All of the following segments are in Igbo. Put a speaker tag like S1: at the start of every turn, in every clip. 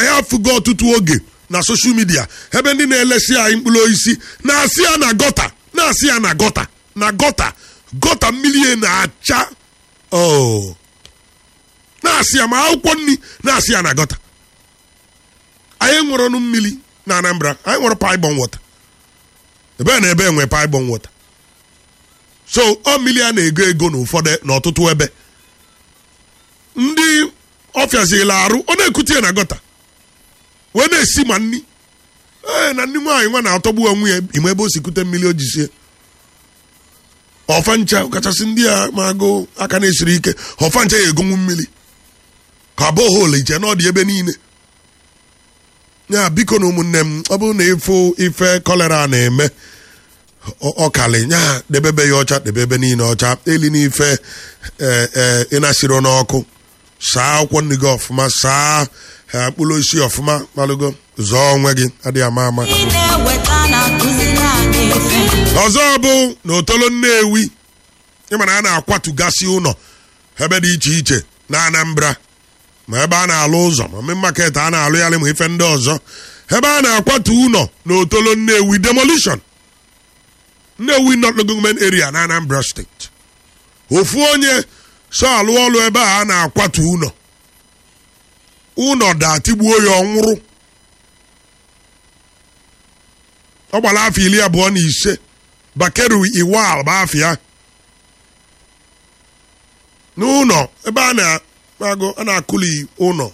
S1: anyị afụgo ọtụtụ oge na soshal midia ebe ndị na-elesi anyị mkpụrụ osisi na-asị ya na gọta na-asị ya na gọta na gọta gọta mmiri ya na-acha oh. na-asị ya ma akwụkwọ nri na-asị ya na gọta anyị nwere ọnụ mmiri na anambra anyị nwere paibon wọta ebe na ebe enwe paibon wọta so ọ mmiri a na-ego ego n'ụfọdụ n'ọtụtụ ebe ndị ọfịazila arụ ọ na-ekute ya na gọta wee na-esi ma nni ee na nni nwaanyị nwa na-atọgbu onwe ya ime ebe o si kute mmiri o jisie ọfancha kachasị ndị a ma agụ aka na-esiri ike ọfancha ya egonwu mmiri ka bohol iche na ọ dị ebe niile ya biko na ụmụnne m ọ bụrụ na ịfụ ife kolera na-eme ọkali nya debebe ya ọcha debebe niile ọcha eli n'ife ee ịnasiro n'ọkụ saa akwụkwọ nri gị ọfụma saa mkpụrụ osisi ọfụma malụgo zọọ onwe gị adịghị ama ama ọzọ bụ na otolo nnewi ịmana a na-akwatugasị ụlọ ebe dị iche iche na anambra ma ebe a na-alụ ụzọ ma mme maket a na-alụ ya ma ife ndị ọzọ ebe a na-akwatu ụlọ na otolo nnewi demolition nnewi not government area na anambra steeti ofu onye so alụ ọlụ ebe a a na-akwatu ụlọ ụlọ da tigbuo ya ọnwụrụ ọ gbara afọ iri abụọ na ise bakeru iwal bụ afọ ya n'ụlọ ebe a na-agụ a na-akụli ụlọ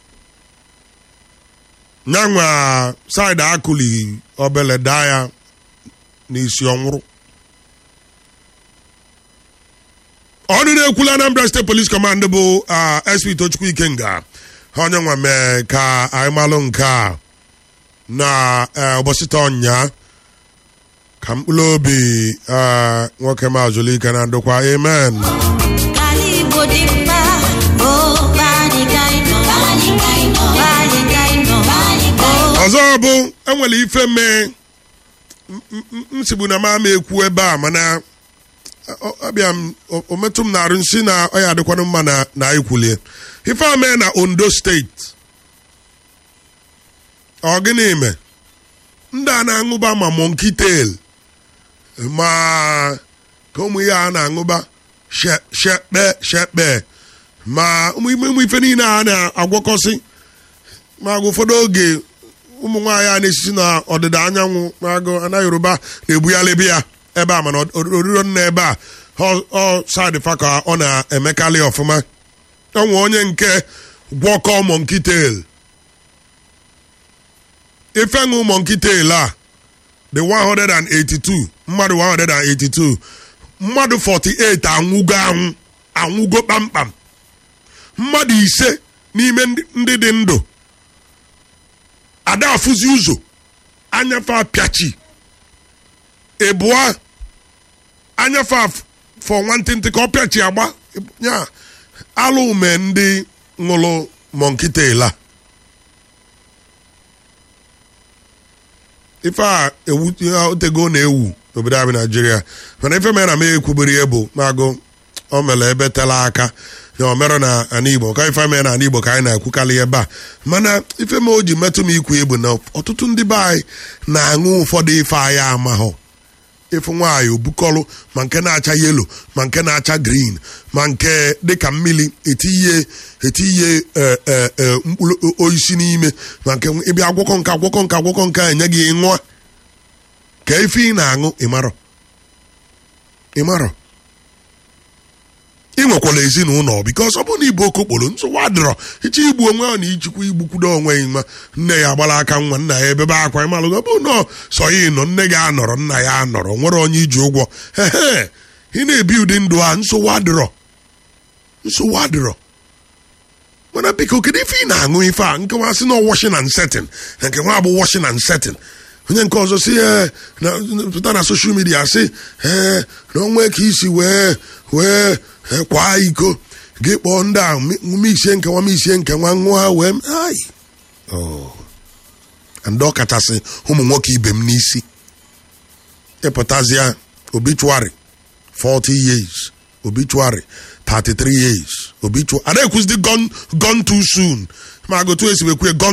S1: nyanwa saịdị akụli obele daa ya n'isi ọnwụrụ ọnụ na-ekwula Anambra State Police Command bụ SP Tochukwu Ikenga onye nwa mee ka anyị malụ nke a na ụbọchị taa ọnya ka mkpụrụ obi nwoke mazụlike na ndokwa amen ọzọ bụ enwere ife mee nsogbu na mama ekwu ebe a mana abịa m ometụ m na-arụ nsị na ọ ya adịkwanụ mma na ikwulie ife a mee na ondo steeti ọ gịnị me ndị a na-aṅụba ma monkey tail ma ka ụmụ ya a na-aṅụba shekpe shekpe ma ụmụ ife niile a na-agwọkọsị ma ụfọdụ oge ụmụ nwaanyị a na-esisi na ọdịda anyanwụ magụ ana yoruba na-ebughalibi ya ebe a mana oriro nna ebe a ọ sadịfa ka ọ na-emekarị ọfụma onwe onye nke gwọkọ monkey tail ifeṅụ monkey tail a dị 182 mmadụ 182 mmadụ 48 anwụgo anwụ anwụgo kpamkpam mmadụ ise n'ime ndị dị ndụ ada afụzi ụzọ anyafe apịachi ịbụa anyafe fọ nwantịntị ka ọ pịachi agba ya alụ ume ndị ṅụrụ monkey tail a ife a otego na-ewu n'obodo anyị naijiria mana ife mere na m ekwubiri ya bụ magụ o mere ebe tela aka ya o mere na ana igbo ka ife mere na ana igbo ka anyị na-ekwukarị ebe a mana ife m o ji metụ m ikwu egbu na ọtụtụ ndị be anyị na-aṅụ ụfọdụ ife anyị amahụ ịfụ nwaanyị obukọlụ ma nke na-acha yelo ma nke na-acha green ma nke dịka mmiri etinye etinye mkpụrụ osisi n'ime ma nke ịbịa agwọkọ nke agwọkọ nke agwọkọ nke enye gị ṅụọ ka ife ị na-aṅụ ịmarọ ịmarọ ị nwekwara ezinụlọ bikos ọ bụrụ na ibu okokporo nsogbu adịrọ iche igbu onwe ahụ na ichikwa igbukwudo onwe ya nwa nne ya agbara aka nwa nna ya ebebe akwa ịmalụgo bụ nọ sọ ya nọ nne gị anọrọ nna ya anọrọ nwere onye iji ụgwọ ehe ị na-ebi ụdị ndụ a nsogbu adịrọ nsogbu adịrọ mana biko kedu ife ị na-aṅụ ife a nke nwa sị na washing and setting na nke nwa bụ washing and setting onye nke ọzọ si pụta na soshal midia sị ee na onwe ka isi wee wee kwaa iko gị kpọọ ndị a misie nke nwa misie nke nwa nwa wee ai ndị ọ kachasị ụmụ nwoke ibe m n'isi ịpụtazịa obituary 40 years obituary 33 years obituary ada ekwuzidi gone too soon ma gotu esi wekwe gone